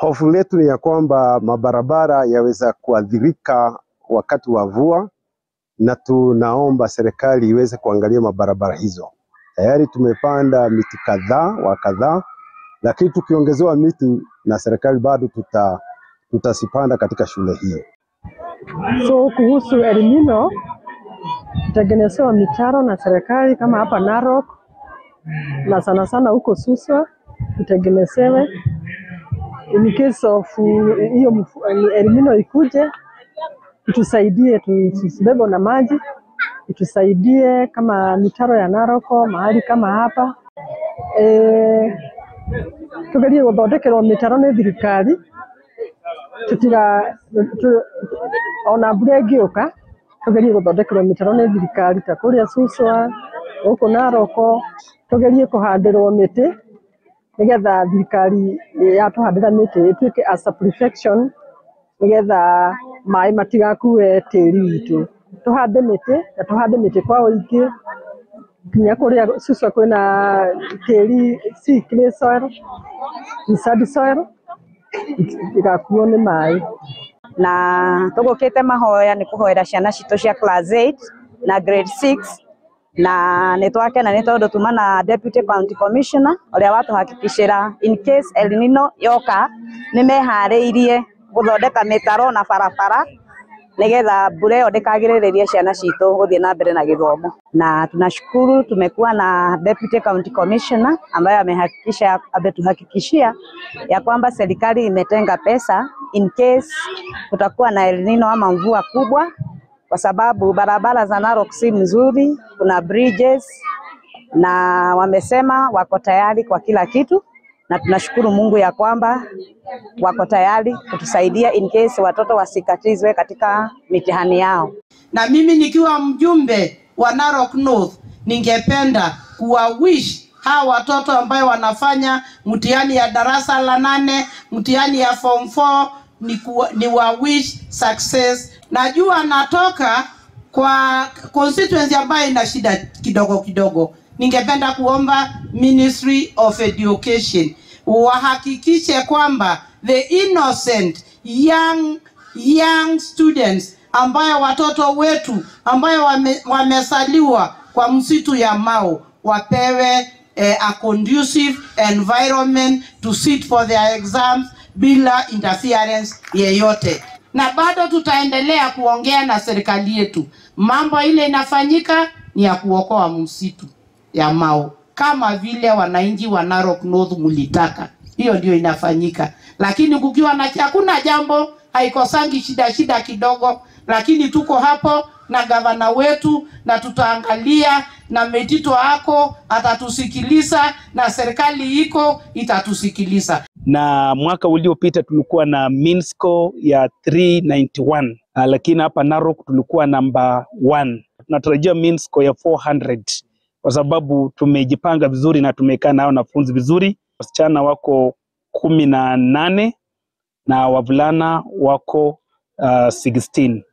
Hofu letu ni ya kwamba mabarabara yaweza kuathirika wakati wa mvua, na tunaomba serikali iweze kuangalia mabarabara hizo. Tayari tumepanda miti kadhaa wa kadhaa, lakini tukiongezewa miti na serikali bado tuta tutazipanda katika shule hiyo. So kuhusu El Nino kutengenezewa mitaro na serikali kama hapa Narok na sana sana huko Suswa kutengenezewe in case of uh, hiyo mfu- El Nino ikuje itusaidie tusibebwe na maji, itusaidie kama mitaro ya Naroko mahali kama hapa e, tugerie guthondekerwo mitaro ni thirikari tutiga tu- ona mbura ĩngĩũka tũgerie gũthondekerwo mĩtaro nĩ thirikari ta kũrĩa Suswa gũkũ Naroko tũgerie kũhandĩrwo mĩtĩ nĩgetha thirikari yatũhandĩra mĩtĩ ĩtuĩke as a protection nĩgetha maĩ matigakue tĩri witũ tũhande mĩtĩ na tũhande mĩtĩ kwa ũingĩ nginya kũrĩa Suswa kwĩna tĩri si clay soil ni sandy soil igakuo nĩ maĩ na tũgũkĩte mahoya nĩ kũhoera ciana citũ cia class 8 na grade 6 na nĩ twakena nĩ tondũ tuma na deputy county commissioner ũrĩa watũhakikicĩra in case El Nino yoka nĩ meharĩirie gũthondeka mĩtaro na barabara nigetha mbura ĩyo ndĩkagirĩrĩrie ciana citũ gũthiĩ na mbere na gĩthomo na tunashukuru tumekuwa na deputy county commissioner ambaye amehakikisha ametuhakikishia ya kwamba serikali imetenga pesa in case kutakuwa na El Nino ama mvua kubwa, kwa sababu barabara za Narok si mzuri, kuna bridges na wamesema wako tayari kwa kila kitu, na tunashukuru Mungu ya kwamba wako tayari kutusaidia in case watoto wasikatizwe katika mitihani yao. na mimi nikiwa mjumbe wa Narok North ningependa kuwawish hawa watoto ambayo wanafanya mtihani ya darasa la nane, mtihani ya form 4 ni, kuwa, ni wa wish success. Najua natoka kwa constituency ambayo ina shida kidogo kidogo. Ningependa kuomba Ministry of Education wahakikishe kwamba the innocent young young students ambayo watoto wetu ambayo wame, wamesaliwa kwa msitu ya Mau wapewe eh, a conducive environment to sit for their exams bila interference yeyote, na bado tutaendelea kuongea na serikali yetu. Mambo ile inafanyika ni ya kuokoa msitu ya Mau kama vile wananchi wa Narok North mulitaka, hiyo ndio inafanyika, lakini kukiwa na hakuna jambo haikosangi shida shida kidogo, lakini tuko hapo na gavana wetu na tutaangalia na Metito ako atatusikiliza na serikali iko itatusikiliza. na mwaka uliopita tulikuwa na mean score ya 391 uh, lakini hapa Narok tulikuwa namba 1 tunatarajia mean score ya 400 kwa sababu tumejipanga vizuri na tumekaa na wanafunzi vizuri. Wasichana wako kumi na nane na wavulana wako uh, 16